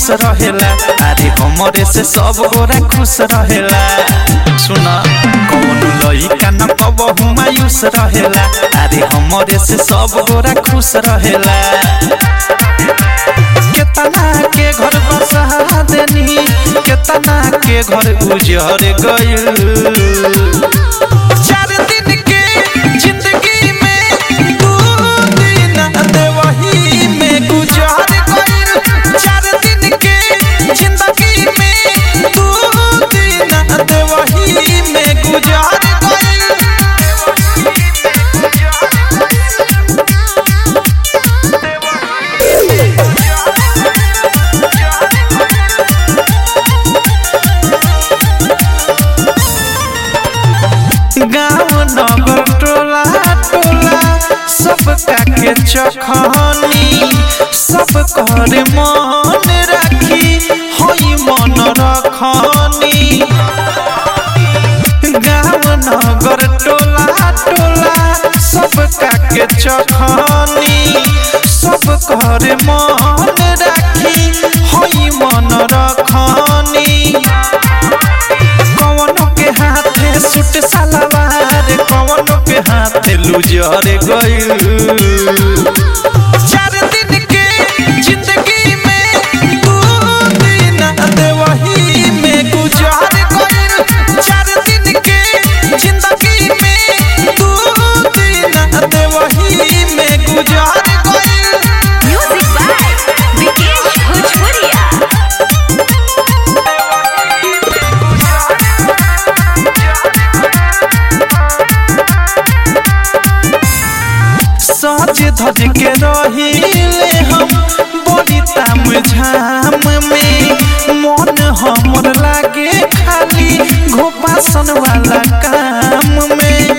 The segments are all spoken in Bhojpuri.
मायूस रहेला अरे हमरे से सब गोरा खुश रहेला सुन कौन लइका न कबहू मायूस रहेला अरे हमरे से सब गोरा खुश रहेला केतना के घर बसा देनी केतना के घर उजर गइल चार दिन के जिंदगी में दू दिन देवही में गुजर गइल चार दिन के जिंदगी में दू दिन देवही में गुजर गाँव नगर टोला टोला सब काके चखनी सब कर मन राखी होई मन रखनी गाँव नगर टोला टोला सब काके चखनी सब कर मन राखी होई मन रखनी कवनो के हाथे सुट सलवार कवनो के हाथे लुजर गइल चार दिन के जिंदगी में दू दिन देवही में गुजर गइल चार दिन के जिंदगी में दू दिन देवही में गुजर गइल Music by Vikesh Bhojpuria. सज धज के रहिले हम बड़ी ताम झाम में मन हमर लागे खाली घोपासन वाला काम में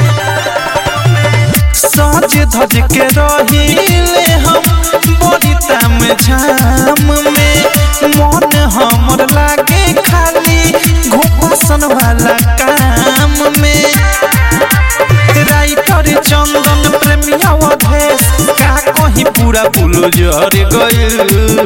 सज धज के रहिले हम बड़ी ताम झाम में मन हमर लागे खाली घोपासन वाला काम में राइटर चंदन प्रेमिया अधेश का कहीं पूरा बुलो जर गइल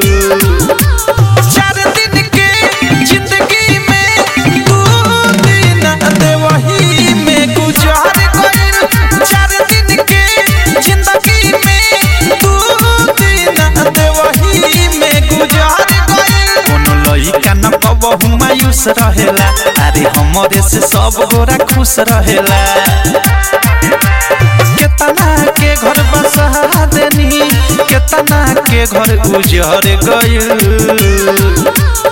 चार दिन के जिंदगी में दू दिन देवही में गुजर गइल चार दिन के जिंदगी में दू दिन देवही में गुजर गइल कोनो लइका न कबहू मायूस रहेला अरे हमरे से सब गोरा खुश रहेला केतना के घर बसा देनी केतना के घर उजर गइल